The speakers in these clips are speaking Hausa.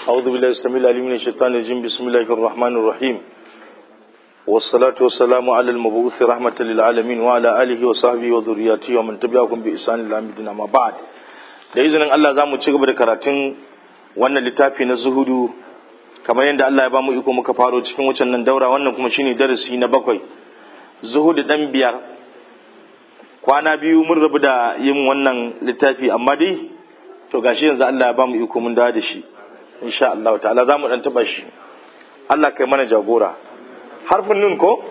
أعوذ بالله السميع العليم من الشيطان الرجيم بسم الله الرحمن الرحيم والصلاة والسلام على المبعوث رحمة للعالمين وعلى آله وصحبه وذرياته ومن تبعهم بإحسان إلى يوم الدين أما بعد da izinin Allah za mu ci gaba da karatun wannan littafi na zuhudu kamar yadda Allah ya ba mu iko muka faro cikin wucin nan daura wannan kuma shine darasi na bakwai zuhudu dan biyar kwana biyu mun rabu da yin wannan littafi amma dai to gashi yanzu Allah ya ba mu iko mun dawo da shi insha Allah ta'ala za mu dan taba shi Allah kai mana jagora harfin nun ko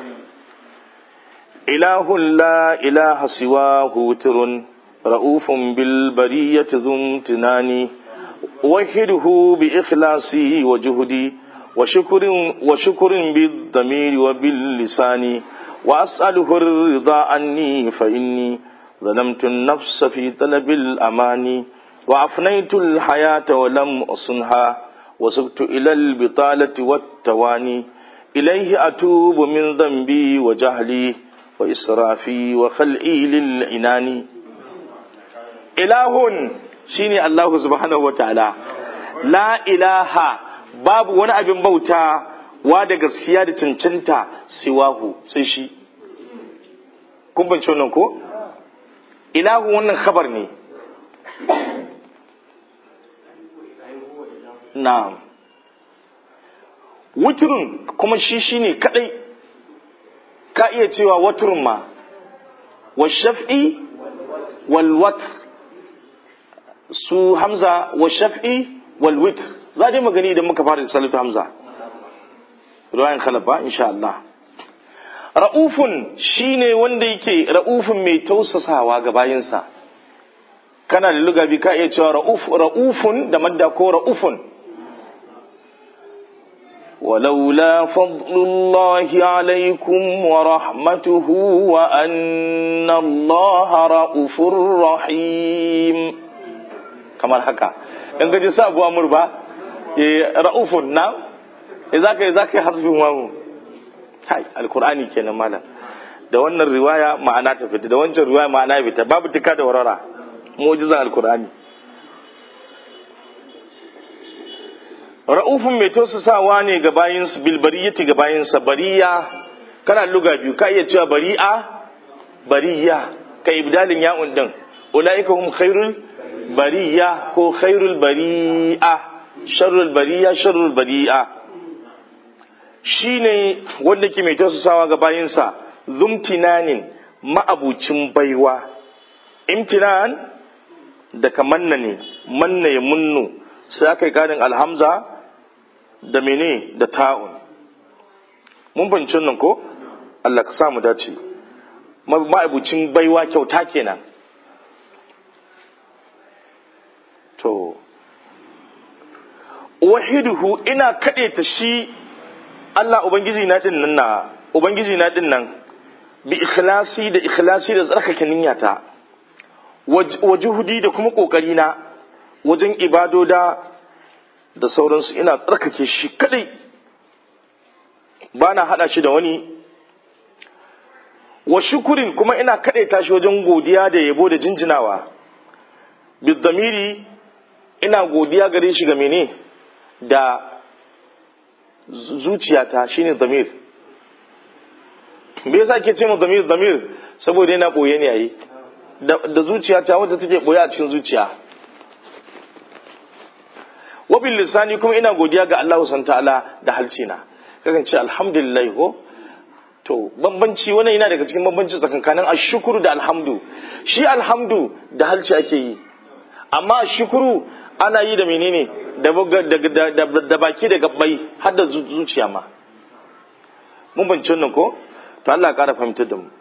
ilahun la ilaha siwahu turun رؤوف بالبرية ذو امتنان وحده بإخلاصي وجهدي وشكر, وشكر بالضمير وباللسان وأسأله الرضا عني فإني ظلمت النفس في طلب الأمان وأفنيت الحياة ولم أصنها وسبت إلى البطالة والتواني إليه أتوب من ذنبي وجهلي وإسرافي وخلئي للعنان ilahun shine Allah subhanahu wa ta'ala la ilaha babu wani abin bauta wa da gaskiya da cancanta siwahu sai shi kun bance wannan ko ilahu wannan khabar ne na'am wuturun kuma shi shine kadai ka iya cewa waturun ma wa shaf'i wal watr su hamza wa shaf'i wal witr za dai magani idan muka fara salatu hamza ruwayan khalafa insha Allah ra'ufun shine wanda yake ra'ufun mai tausasawa ga bayinsa kana da lugabi ka iya cewa ra'uf ra'ufun da madda ko ra'ufun ولولا فضل الله عليكم ورحمته وأن الله رؤوف رحيم kamar haka in gaji sa abu amur ba ra'ufun na za ka yi za ka yi hasbin wamu hai alkur'ani kenan malam da wannan riwaya ma'ana ta fita da wancan riwaya ma'ana ya fita babu tuka da warara mu'jizan alkur'ani ra'ufun mai tausasawa ne ga bayin bilbariyati ga bayin sa bariya kana luga biyu ka iya cewa bari'a bariya ka ibdalin ya'un din ulaika hum khairul bariya ko khairul bari'a sharrul bariya sharrul bari'a shine wanda ke mai tausasawa ga bayinsa zumtinanin ma'abucin baiwa imtinan da ka manna ne manna ya munnu sai aka yi karin alhamza da mene da ta'un mun fahimci nan ko Allah ka samu dace ma'abucin baiwa kyauta kenan to wahiduhu ina kaɗe ta shi Allah ubangiji na din nan na ubangiji na din nan bi ikhlasi da ikhlasi da tsarkake niyyata wa juhudi da kuma kokari na wajen ibadoda da sauransu ina tsarkake shi kadai ba na hada shi da wani wa shukurin kuma ina kaɗe tashi wajen godiya da yabo da jinjinawa bidamiri ina godiya gare shi ga mene da zuciyata shine damir me yasa ke ce mu damir damir saboda yana boye ne yayi da zuciyata wadda take boye a cikin zuciya wabil lisani kuma ina godiya ga Allah subhanahu ta'ala da halcina kakan ce alhamdulillah ko to bambanci wannan yana daga cikin bambanci tsakankanin ashukuru da alhamdu shi alhamdu da halci ake yi amma shukuru ana yi da menene da baki da gabbai har da zuciya ma mun banci wannan ko to Allah ƙara fahimtar da mu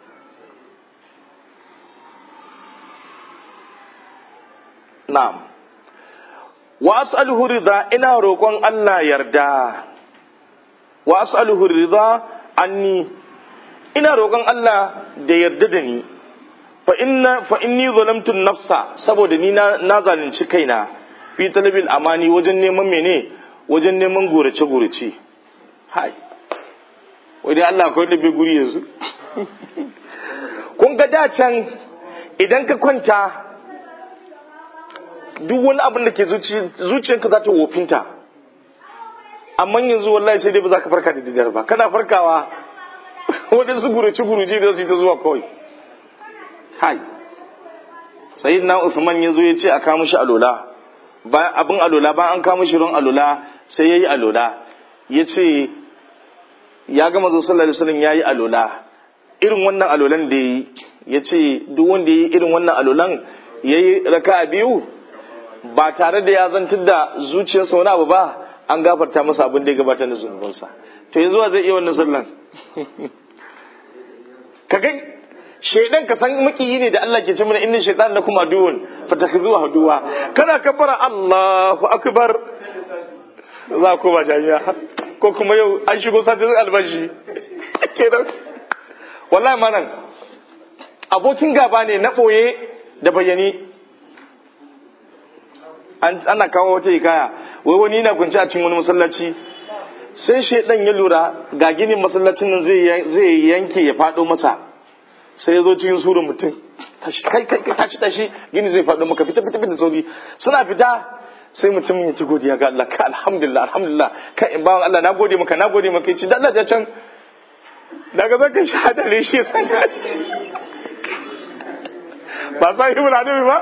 na'am wa as'aluhu rida ina roƙon Allah yarda wa as'aluhu rida anni ina roƙon Allah da yarda da ni fa inna fa inni zalamtu nafsa saboda ni na, na zalunci kaina fi talabil amani wajen neman mene wajen neman gorace gorace hai wai Allah akwai da bai guri yanzu kun ga da can idan ka kwanta duk wani abin da ke zuciyarka za ta wofinta amma yanzu wallahi sai dai ba za ka farka da daddare ba kana farkawa waɗansu gurace gurace da su ta zuwa kawai hai sayyidina Uthman ya zo ya ce a kawo mishi alola bayan abin alola bayan an kawo mishi ruwan alola sai yayi alola ya ce ya ga manzo sallallahu alaihi wasallam yayi alola irin wannan alolan da yi ya ce duk wanda yayi irin wannan alolan yayi raka'a biyu ba tare da ya zantar da zuciyarsa wani abu ba an gafarta masa abin da ya gabata na zunubinsa to yanzu zai iya wannan sallan ka ga shaidan ka san makiyi ne da Allah ke ce mana inna shaitan lakum aduwwun fatakhuzuhu aduwa kana kabbara Allahu akbar za ku ba jami'a ko kuma yau an shigo satin albashi kenan wallahi manan abokin gaba ne na boye da bayani ana kawo wata hikaya wai wani yana kunci a cikin wani masallaci sai shaidan ya lura ga ginin masallacin nan zai yanke ya fado masa sai ya zo cikin surun mutum tashi kai kai tashi tashi gini zai fado maka fita fita fita sauri suna fita sai mutum ya ci godiya ga Allah ka alhamdulillah alhamdulillah kai in bawan Allah na gode maka na gode maka ci dan Allah ya can daga zaka shahada ne shi san ba sai ibn adabi ba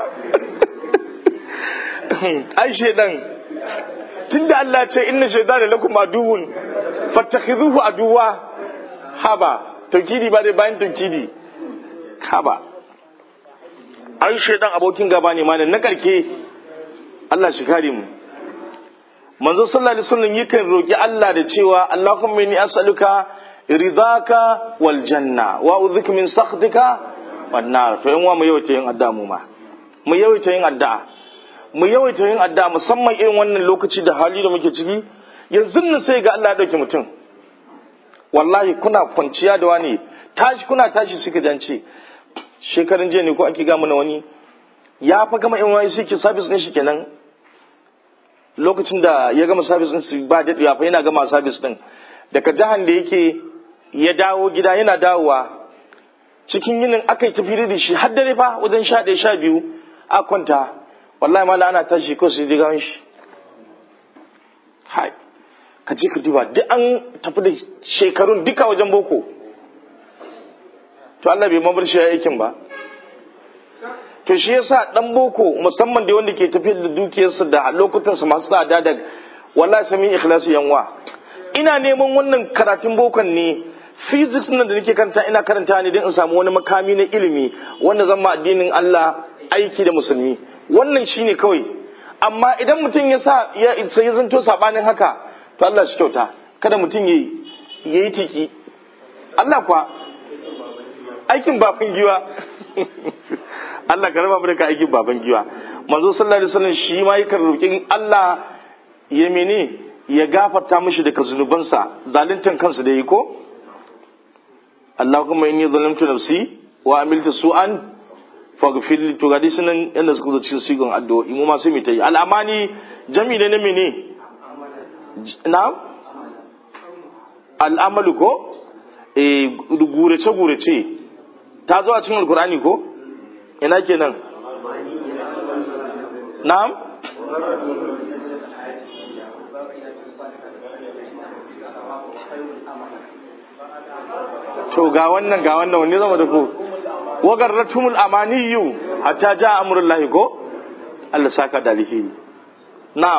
ai shedan tunda Allah ce inna shaydana lakum aduwwun fattakhidhuhu aduwa haba taukidi ba dai bayan taukidi haba ai shedan abokin gaba ne malam na karke Allah shi kare mu manzo sallallahu alaihi wasallam yakan roki Allah da cewa Allahumma inni as'aluka ridaka wal janna wa a'udhuka min sakhatika wan nar to yan wa mu yawaita yin addu'a mu ma mu yawaita yin addu'a mu yawaita yin addu'a musamman irin wannan lokaci da hali da muke ciki yanzu nan sai ga Allah ya dauke mutum wallahi kuna kwanciya da wani tashi kuna tashi suka jance shekarun jiya ne ko ake ga mana wani ya fa gama in wani suke service din shi kenan lokacin da ya gama service din su ba daɗewa fa yana gama service din daga jahan da yake ya dawo gida yana dawowa cikin yinin aka yi tafi da shi har dare fa wajen sha ɗaya sha biyu a kwanta wallahi mala ana tashi ko su ji gawan shi hai ka je ka duba duk an tafi da shekarun duka wajen boko to Allah bai mabar shi aikin ba to shi yasa dan boko musamman da wanda ke tafiyar da dukiyarsa da lokutansa masu tsada da wallahi sami ikhlasi yanwa ina neman wannan karatun bokon ne physics nan da nake karanta ina karanta ne don in samu wani makami na ilimi wanda zan ma addinin Allah aiki da musulmi wannan shine kawai amma idan mutum ya sa ya sai zanto sabanin haka to Allah shi kyauta kada mutum yayi yayi tiki Allah kwa aikin baban giwa Allah ka raba mu da aikin baban giwa manzo sallallahu alaihi wasallam shi ma yakan roki Allah ya mene ya gafarta mishi daga zunubansa zaluntan kansa da yi ko Allahumma inni zalamtu nafsi wa amiltu su'an faghfir li to gadi sunan yanda suka zo cikin sigon addu'o'i mu ma sai mu tayi al'amani jami ne na mene na'am al'amalu ko eh gurace gurace ta zo a cikin alkur'ani ko ina kenan na'am to ga wannan ga wannan wanne zama da ku wagarratumul amaniyu hatta ja amrullahi ko Allah saka da alheri na'am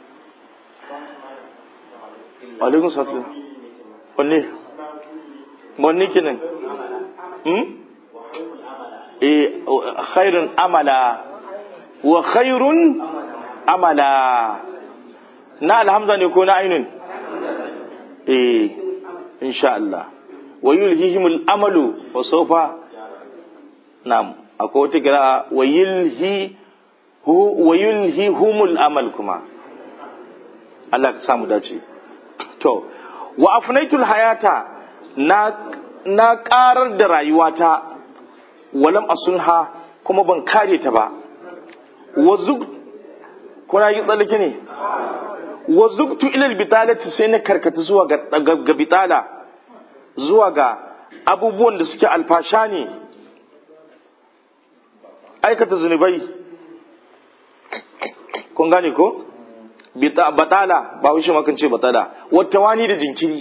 alaikum salam wanne wanne kenan hmm eh khairun amala wa khairun amala na alhamza ne ko na ainun eh insha Allah wa yulhihimul amalu wa sawfa nam akwai wata kira wa yulhi wa yulhihumul amal kuma Allah ka samu dace to wa afnaitul hayata na na karar da rayuwata walam asunha kuma ban kare ta ba wa zug kuna yi tsallake ne wa zugtu ilal bitalati sai na karkata zuwa ga bitala zuwa ga abubuwan da suke alfasha ne aikata zunubai kun gane ko batala ba wuce makan ce batala wata wani da jinkiri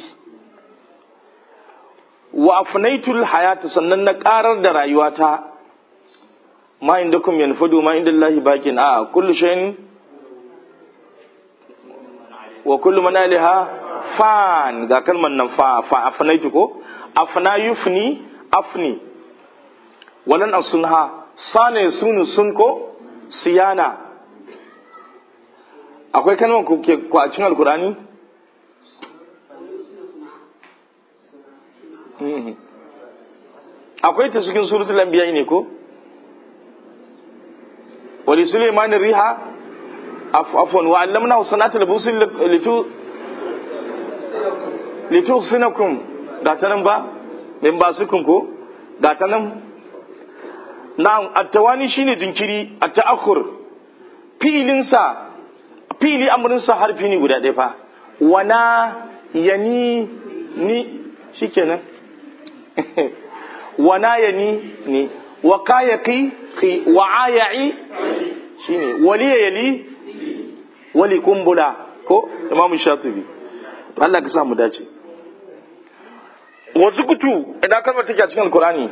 wa afnaitul hayata sannan na karar da rayuwata ma indakum yanfadu ma inda Allah bakin a kullu shay'in wa kullu man alaiha fan ga kalmar nan fa fa afnaitu ko afna yufni afni walan asunha sana sunu sun ko siyana akwai kalmar ku ke ku a cikin alkurani akwai ta cikin suratul anbiya ne ko wali sulaiman riha afwan wa allamna sanatul busul litu litu sinakum ga ta nan ba min ba sukun ko ga ta nan na'am at-tawani shine jinkiri at-ta'akhur fi'ilinsa fili amurinsa harfi ne guda ɗaya fa wana yani ni shikenan wana yani ni wa kayaki ki wa aya'i shine wali yali wali kumbula ko imam shatibi Allah ka sa mu dace wa zukutu idan kalmar take a cikin alqur'ani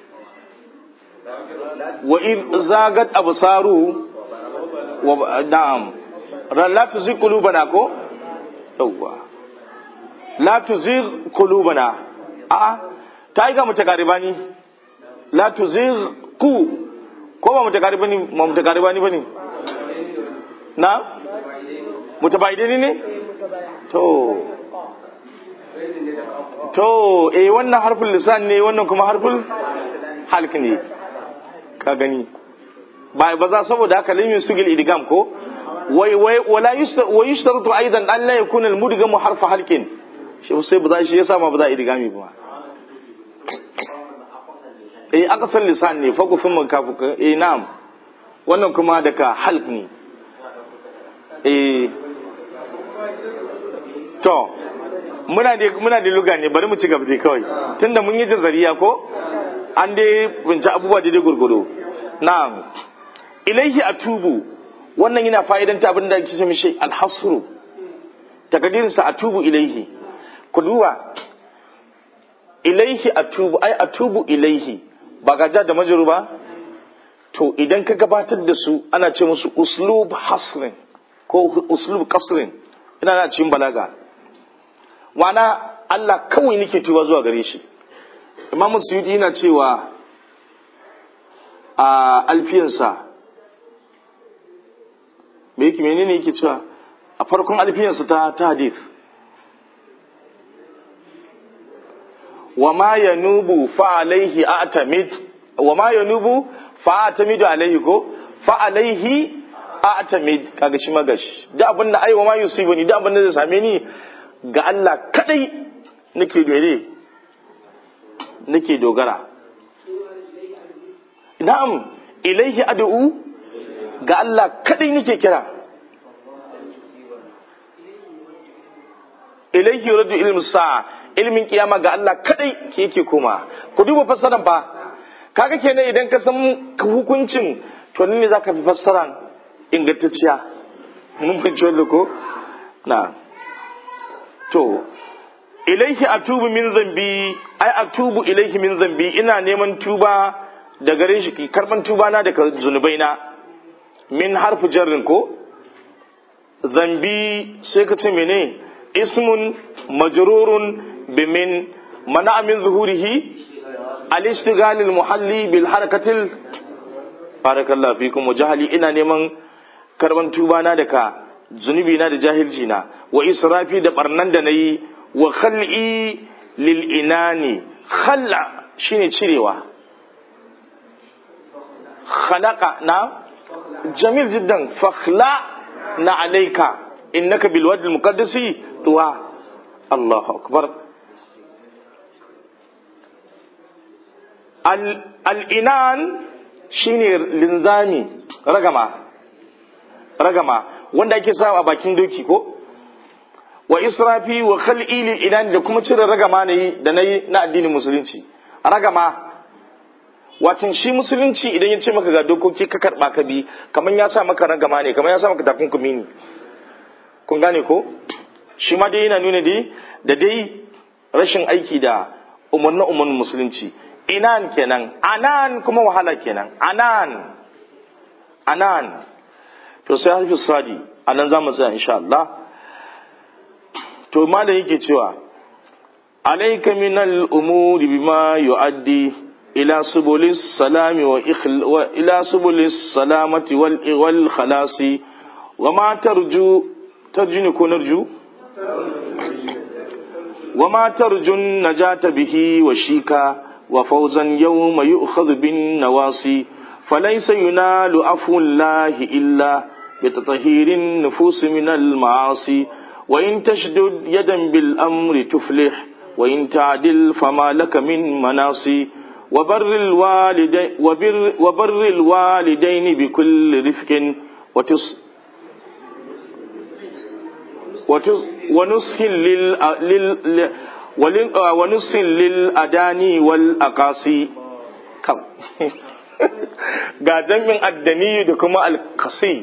wa in zagat absaru wa na'am la tuzigh qulubana ko yawwa la tuzigh qulubana a ta yi ga mutakaribani la tuzigh ku ko ba mutakaribani ma mutakaribani bane na mutabaidini ne to to eh wannan harfin lisan ne wannan kuma harfin halk ne ka gani ba ba za saboda haka limin sugil idgam ko wai wai wala wa yushtaratu aidan an la yakuna al mudgham harfa halkin shi sai ba za shi yasa ma ba za idgami ba eh aka san lisan ne fa ku fin kafu eh na'am wannan kuma daga halq ne eh to muna da muna da luga ne bari mu ci gaba dai kawai tunda mun yi jazariya ko an dai binci abubuwa daidai gurgudu na'am ilaihi atubu wannan yana fa'idanta abin da ake ce mishi alhasru takadirin sa atubu ilaihi ku duba ilaihi atubu ai atubu ilaihi ba gaja da majaru ba to idan ka gabatar da su ana ce musu uslub hasrin ko uslub kasrin ina na cikin balaga wana Allah kawai nake tuba zuwa gare shi Imam Suyuti yana cewa a alfiyansa me yake menene yake cewa a farkon alfiyansa ta ta hadith wa ma yanubu fa alaihi a'tamid wa ma yanubu fa a'tamidu alaihi ko fa alaihi a'tamid kaga shi magashi da abin da ai wa ma yusibuni da abin da zai same ni ga Allah kadai nake gare nake dogara na'am ilaihi ad'u ga Allah kadai nake kira ilaihi yuradu ilmu sa'a ilmin kiyama ga Allah kadai ke yake koma ku duba fassaran fa kaga kenan idan ka san hukuncin to ne zaka fi fassaran ingantacciya mun fahimci wannan ko na to ilaihi atubu min zambi ai atubu ilaihi min zambi ina neman tuba da gare shi karban tuba na daga zunubai na min harfu jarrin ko zambi sai ka ce mene ismun majrurun bimin mana min zuhurihi al-ishtighal al-muhalli bil harakatil barakallahu fikum wa jahali ina neman karban tuba na daga zunubi na da jahilci na wa israfi da barnan da nayi wa khal'i lil inani khalla shine cirewa khalaqa na jamil jiddan fakhla na alayka innaka bil wadi al muqaddasi tuwa Allahu akbar al inan shine linzami ragama ragama wanda ake sawa a bakin doki ko wa israfi wa khal'i lil inan da kuma cire ragama ne da nayi na addinin musulunci ragama watan shi musulunci idan ya ce maka ga dokoki ka karba ka bi kamar ya sa maka ragama ne kamar ya sa maka takunkumi ne kun gane ko shi ma dai yana nuna dai da dai rashin aiki da umarni umarnin musulunci inan kenan anan kuma wahala kenan anan anan to sai harfi sadi anan za mu tsaya insha Allah to malam yake cewa alayka min al-umuri bima yu'addi ila subulis salami wa ila subulis salamati wal wal khalasi wa ma tarju tarjuni ko narju wa ma tarjun najata bihi wa shika wa fawzan yawma yu'khadhu bin nawasi فليس ينال عفو الله إلا بتطهير النفوس من المعاصي وإن تشدد يدا بالأمر تفلح وإن تعدل فما لك من مناصي وبر الوالدين, وبر, وبر الوالدين بكل رفق وتص وتص ونصح لل لل ونصح للأداني والأقاصي كم ga jamin addani da kuma alkasi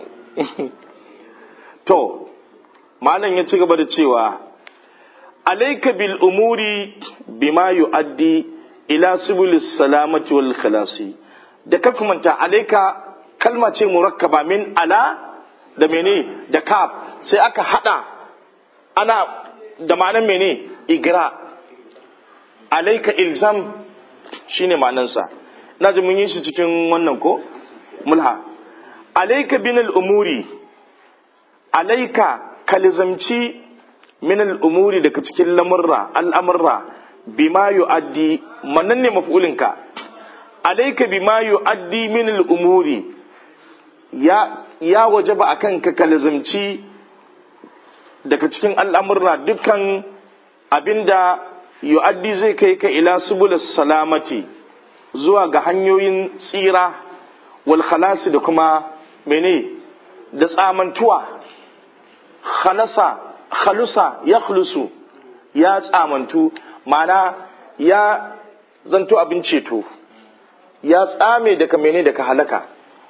to malam ya ci gaba da cewa alaika bil umuri bima yu'addi ila subulis salamati wal khalasi da ka kumanta alaika kalma ce murakkaba min ala da mene da kaf sai aka hada ana da ma'anar mene igra alaika ilzam shine ma'anarsa na ji mun yi shi cikin wannan ko mulha alaika bin al'umuri alaika kalizamci min al'umuri daga cikin lamurra al'amurra bima yu'addi manan ne maf'ulinka alaika bima yu'addi min al'umuri ya ya wajaba akan ka kalizamci daga cikin al'amurra dukkan abinda yu'addi zai kai ka ila subulus salamati zuwa ga hanyoyin tsira wal khalasi da kuma mene da tsamantuwa khalasa khalusa ya khulusu ya tsamantu mana ya zanto abin ceto ya tsame daga mene daga halaka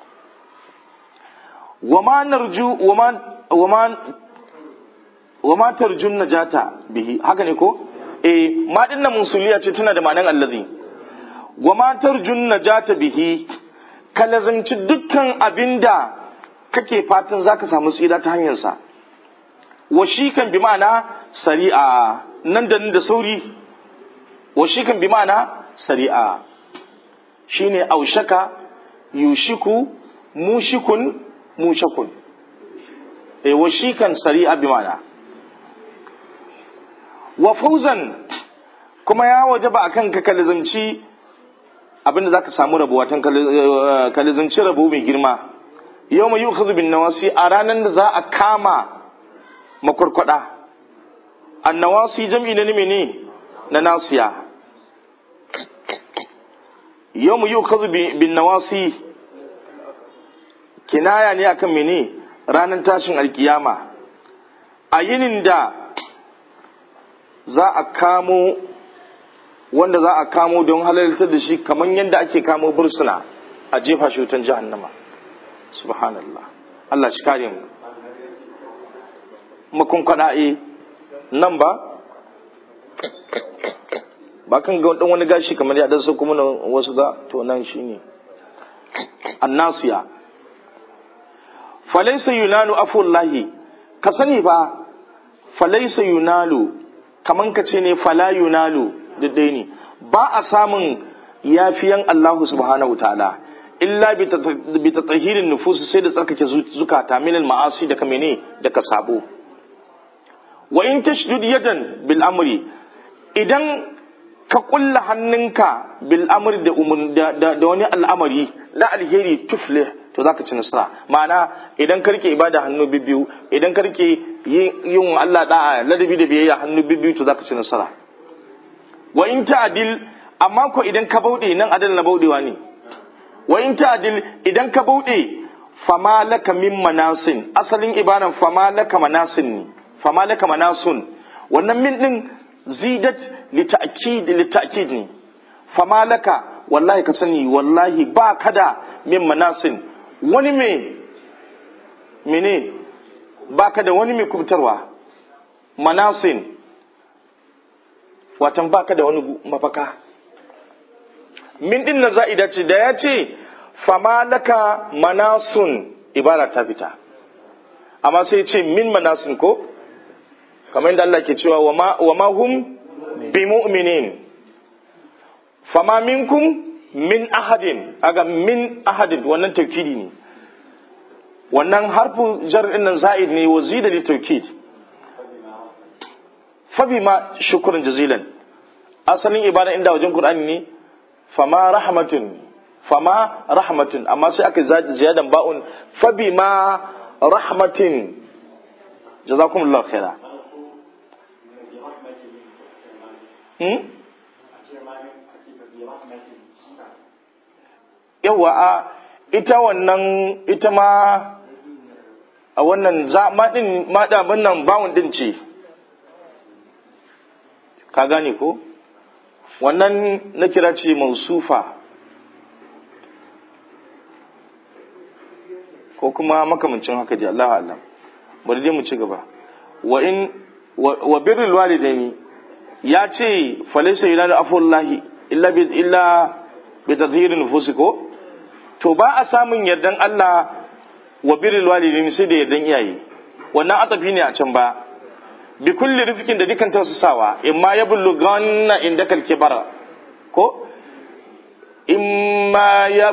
wama narju wama wama wama tarjun najata bihi haka ne ko eh ma dinnan musuliya ce tana da ma'anar allazi wa matar junna jata bihi ka lazimci dukkan abinda kake fatan zaka samu tsira ta hanyarsa wa shi kan bi ma'ana sari'a nan da nan da sauri wa shi kan bi ma'ana sari'a shine aushaka yushiku mushikun mushakun e wa shi kan sari'a bi ma'ana wa fauzan kuma ya wajaba akan ka kalzamci abinda zaka samu rabo watan kalizanci rabo mai girma yau mai yukhadhu bin nawasi a ranar da za a kama makwarkwada annawasi jam'i na ne na nasiya yau mai yukhadhu bin nawasi kinaya ne akan mene ranar tashin alkiyama a yinin da za a kamo wanda za a kamo don halartar da shi kamar yadda ake kamo bursuna a jefa shi wutan jahannama subhanallah Allah shi kare mu makon kwada'i nan ba ba kan ga wani gashi kamar ya dan sauko mana wasu ga to nan shine annasiya falaysa yunalu afullahi ka sani ba falaysa yunalu kaman ka ce ne fala yunalu daidai ne ba a samun yafiyan Allah subhanahu ta'ala illa bi tatahirin nufus sai da tsarkake zukata min ma'asi da kamene da ka sabo wa in tashdud yadan bil amri idan ka kulla hannunka bil amri da da wani al'amari na alheri tuflih to zaka ci nasara ma'ana idan ka rike ibada hannu bibbiyu idan ka rike yin Allah da'a ladabi da biyayya hannu bibbiyu to zaka ci nasara wa in ta'dil amma ko idan ka bauɗe nan adal na bauɗewa ne wa in ta'dil idan ka bauɗe fama laka min manasin asalin ibaran fama laka manasin ne fama laka manasun wannan min din zidat li ta'kid li ta'kid ne fama laka wallahi ka sani wallahi ba kada min manasin wani me mene baka da wani mai kubtarwa manasin watan baka da wani mafaka min din na za'ida ce da ya ce fama laka manasun ibara ta fita amma sai ce min manasin ko kamar yadda Allah ke cewa wa ma hum bi mu'minin fama minkum min ahadin aga min ahadin wannan taukidi ne wannan harfu jar din nan za'id ne wa zida li taukid fa bima shukran jazilan asalin ibada inda wajen qur'ani ne fama rahmatun fama rahmatun amma sai aka ziyadan ba'un fa bima rahmatin jazakumullahu khaira hmm? yawa a ita wannan ita ma a wannan za maɗin maɗa nan bawon ɗin ce ka gane ko wannan na kira ce mausufa ko kuma makamancin haka dai Allah Allah bari dai mu ci gaba wa in wa birrul walidaini ya ce falaysa yunadu afullahi illa bi illa bi tadhirin nufusi ko to ba a samun yardan Allah wa birrul walidaini sai da yardan iyaye wannan atafi ne a can ba bi kulli rifkin da dukan tausasawa imma ya bulughanna indaka al-kibara ko imma ya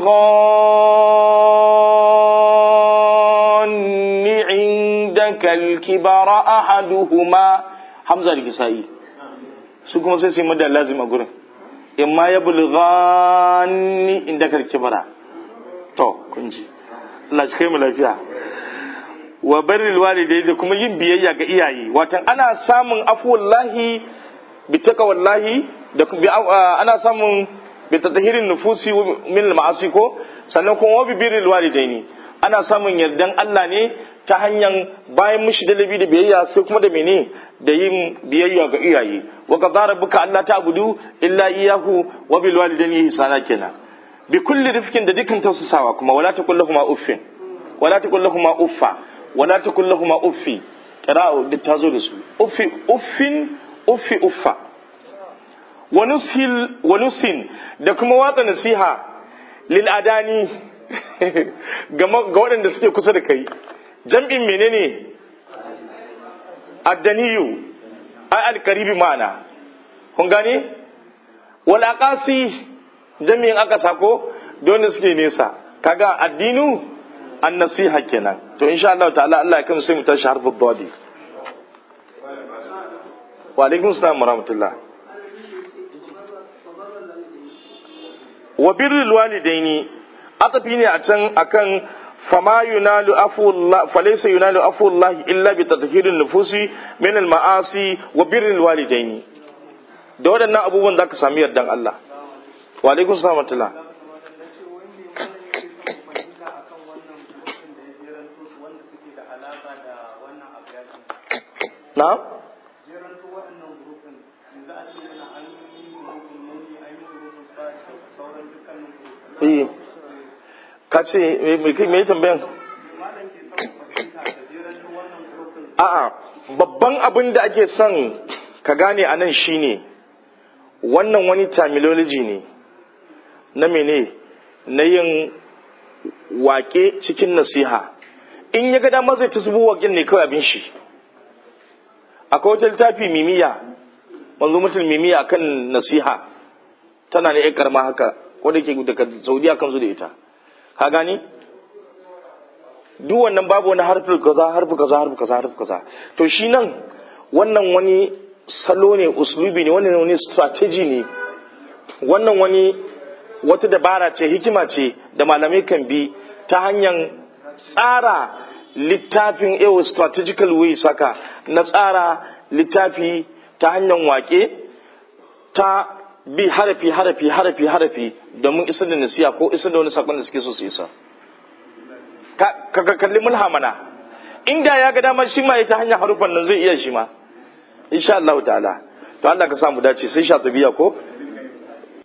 bulughanni indaka al-kibara ahaduhuma hamza da kisa'i su kuma sai su yi da lazima gurin imma ya bulughanni indaka al-kibara to kun ji Allah shi kai mu lafiya wa barril walidai da kuma yin biyayya ga iyaye watan ana samun afuwallahi bi taqwallahi da ana samun bi tatahirin nufusi min al-ma'asi ko sannan kuma wa bi birril walidaini ana samun yardan Allah ne ta hanyar bayan mushi da labi da biyayya sai kuma da mene da yin biyayya ga iyaye wa qadara buka Allah ta abudu illa iyyahu wa bil walidaini ihsana kenan bi kulli rifkin da dukkan tausasawa kuma wala taqullahuma uffin wala taqullahuma uffa wala takun lahuma uffi qira'u duk tazo da su uffi uffin uffi uffa wa nushil wa nusin da kuma watsa nasiha lil adani ga waɗanda suke kusa da kai jam'in menene addaniyu ai alqaribi ma'ana kun gane wal aqasi jami'in aka sako don suke nesa kaga addinu an nasiha kenan to insha Allah ta'ala Allah ya kama sai mu tashi harfin dadi wa alaikum salam wa rahmatullah wa birrul walidaini atafi ne a can akan fama yunalu afullah falaysa yunalu afullah illa bi tadhhirin nufusi min al ma'asi wa birrul walidaini da waɗannan abubuwan zaka sami yardan Allah wa alaikum salam wa rahmatullah na? Iyi, ka ce, mai tambayan? A'a, babban abin da ake son ka gane a nan shi ne, wannan wani terminology ne, na mene, na yin wake cikin nasiha. In ya ga dama zai ta zubo waƙin ne kawai abin shi. akwai wata littafi mimiya manzo mutum mimiya akan nasiha tana ne karma haka wanda ke daga saudiya kan zo da ita ka gani duk wannan babu wani harfi kaza harfi kaza harfi kaza harfi kaza to shi nan wannan wani salo ne uslubi ne wannan wani strategy ne wannan wani wata dabara ce hikima ce da malamai kan bi ta hanyar tsara littafin ewa strategical way saka na tsara littafi ta hanyar wake ta bi harafi harafi harafi harafi domin isar da nasiya ko isar da wani sakon da suke so su isa ka kalli mulhamana inda ya ga damar shi ma ya ta hanyar harufan nan zai iya shi ma insha Allah ta'ala to Allah ka samu dace sai sha tabiya ko